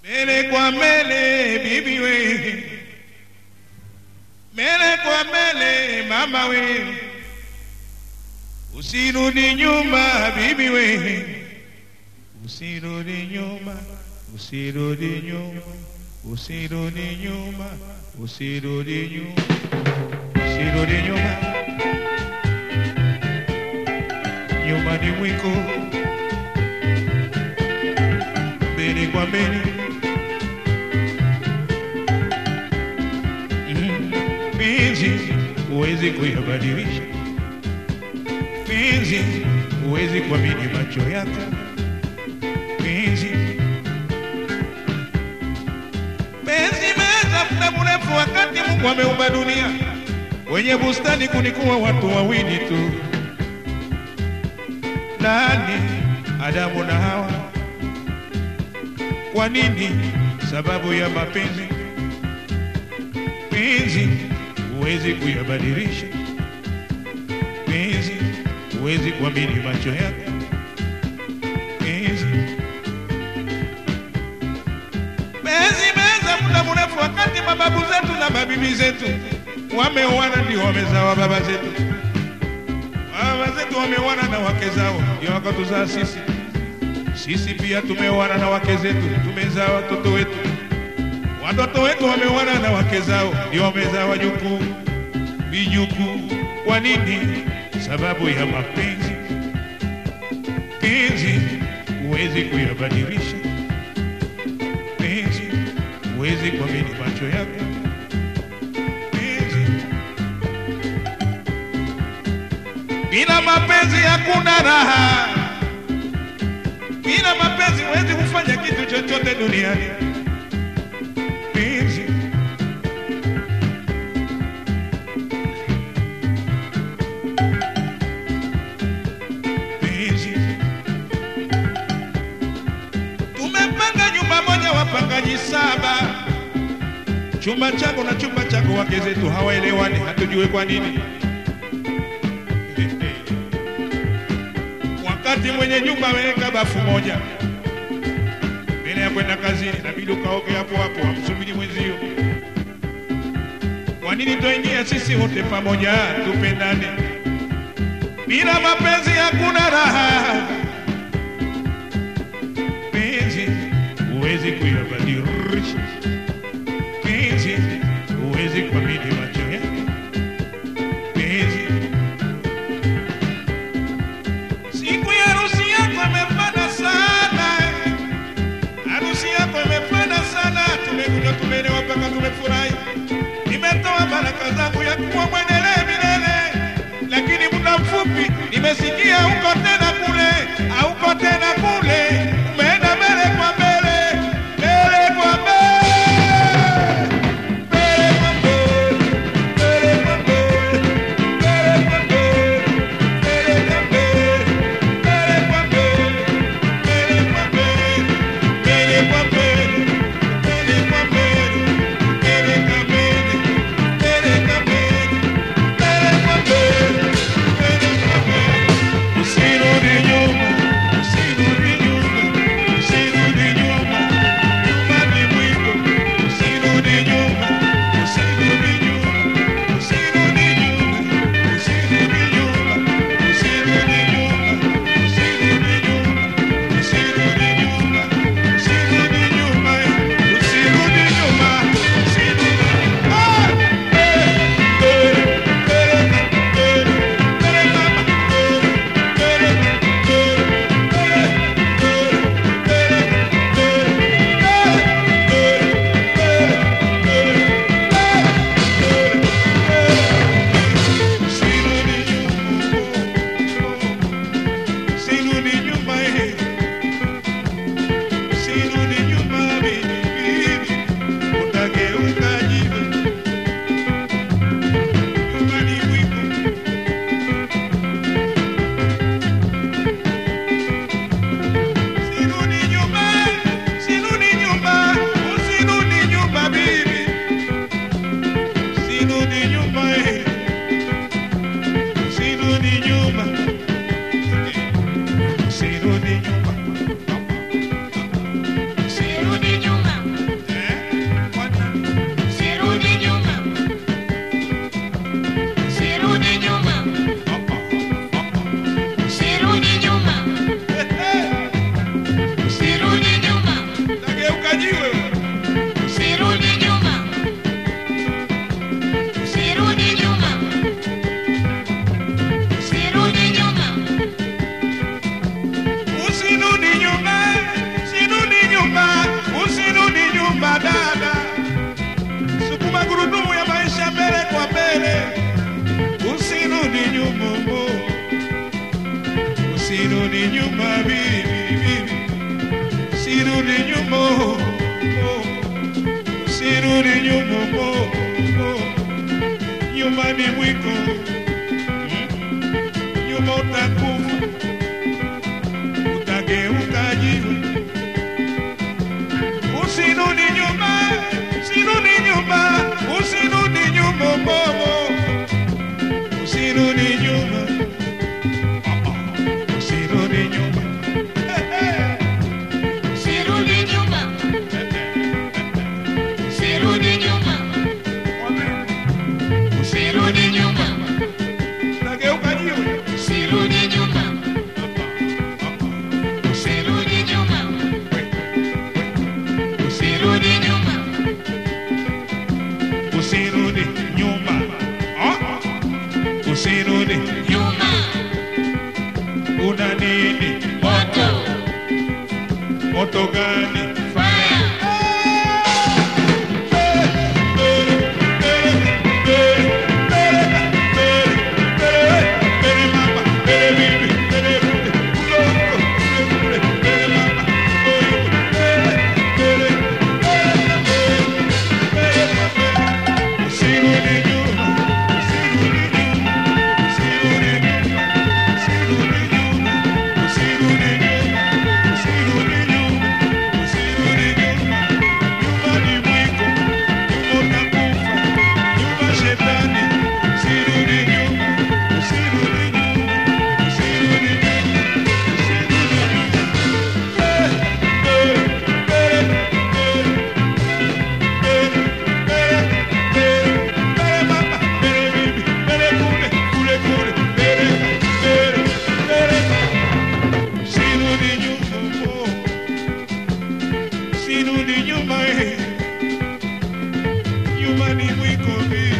Mbele kwa mbele bibi we, mbele kwa mbele mama we, usirudi nyuma bibi we, usirudi nyuma, usirudi nyuma, usirudi nyuma, usirudi nyuma, usirudi nyuma, nyuma ni mwiko, mbele kwa mbele penzi huwezi kuyabadilisha, penzi huwezi kuamini macho yako, penzi penzi meza muda mrefu, wakati Mungu ameumba dunia, wenye bustani kunikuwa watu wawili tu, nani? Adamu na Hawa. Kwa nini? Sababu ya mapenzi penzi huwezi kuyabadilisha, penzi huwezi kuamini macho yako, penzi penzi meza muda mrefu, wakati mababu zetu na mabibi zetu wameoana, ndio wamezawa baba zetu, baba zetu wameoana na wake zao, ndio wakatuzaa sisi. Sisi pia tumeoana na wake zetu, tumezaa watoto wetu watoto wetu wameoana na wake zao, ndio wamezaa wajukuu, vijukuu. Kwa nini? Sababu ya mapenzi. Penzi huwezi kuyabadilisha, penzi huwezi kuamini macho yako, penzi bila mapenzi hakuna raha, bila mapenzi huwezi kufanya kitu chochote duniani. penzi penzi tumepanga nyumba moja wapangaji saba chumba changu na chumba chako wake zetu hawaelewani hatujue kwa nini wakati mwenye nyumba ameweka bafu moja mbele ya kwenda kazini, inabidi ukaoge hapo hapo, amsubiri mwenzio. Kwa nini tuingia sisi wote pamoja, tupendane? Bila mapenzi hakuna raha. Penzi huwezi kuyabadilisha, penzi huwezi kuamini macho yako, penzi siku ya harusi yako imepanda sana harusi yako imefana sana, tumekuja tumelewa mpaka tumefurahi. Nimetoa baraka zangu ya kuwa mwendelee milele, lakini muda mfupi nimesikia huko tena kule, hauko tena kule, umeenda mbele kwa mbele, mbele kwa mbele, mbele kwa mbele, mbele kwa mbele, mbele kwa mbele, mbele kwa mbele, mbele kwa mbele, mbele kwa mbele. Usirudi nyuma, usirudi nyuma bibi bibi sirudi nyuma oh, oh. sirudi nyuma oh, oh. nyuma ni mwiko nyuma utakufa utageuka jiwe usirudi nyuma usirudi nyuma usirudi nyuma bobo usirudi nyuma Ah, ah. usirudi nyuma Sirudi nyuma, sirudi nyuma, sirudi nyuma, utageuka jiwe sirudi nyuma, sirudi nyuma, sirudi nyuma, usirudi nyuma Ah, ah. usirudi nyuma, una nini moto, moto gani fire, Sirudi nyuma, sirudi nyuma, eh. nyuma ni mwiko